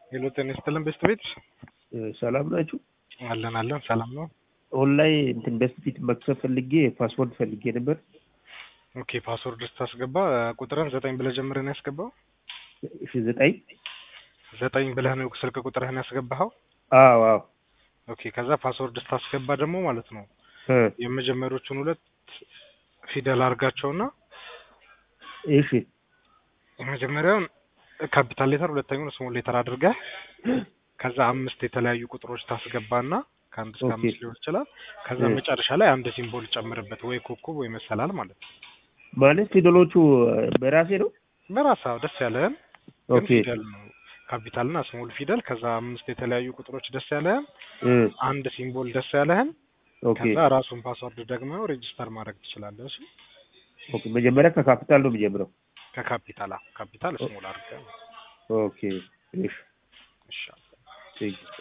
ሄሎ ጤና ይስጥልን ቤስት ቤት ሰላም ናችሁ? አለን አለን ሰላም ነው። ኦንላይን እንትን በስት ፊት መክፈት ፈልጌ ፓስወርድ ፈልጌ ነበር። ኦኬ ፓስወርድ ስታስገባ ቁጥርን ዘጠኝ ብለህ ጀምረህ ነው ያስገባው? እሺ ዘጠኝ ዘጠኝ ብለህ ነው ስልክ ቁጥርህን ያስገባኸው? አዎ አዎ ኦኬ ከዛ ፓስወርድ ስታስገባ ደግሞ ማለት ነው እ የመጀመሪያዎቹን ሁለት ፊደል አድርጋቸውና እሺ የመጀመሪያውን ካፒታል ሌተር ሁለተኛውን ስሞል ሌተር አድርገህ ከዛ አምስት የተለያዩ ቁጥሮች ታስገባና ከአንድ እስከ ኦኬ። አምስት ሊሆን ይችላል። ከዛ እ መጨረሻ ላይ አንድ ሲምቦል ጨምርበት፣ ወይ ኮከብ ወይ መሰላል ማለት ነው። ማለት ፊደሎቹ በራሴ ነው። በራስህ ደስ ያለህን ግን ኦኬ ፊደል ነው ካፒታልና ስሞል ፊደል፣ ከዛ አምስት የተለያዩ ቁጥሮች ደስ ያለህን፣ እ አንድ ሲምቦል ደስ ያለህን፣ ኦኬ ከዛ ራሱን ፓስወርድ ደግሞ ሬጂስተር ማድረግ ትችላለህ። እሺ ኦኬ መጀመሪያ ከካፒታል ነው የሚጀምረው። ከካፒታል አዎ፣ ካፒታል ስሞል አድርገህ ኦኬ እሺ ይሻላል። ቴንክ ዩ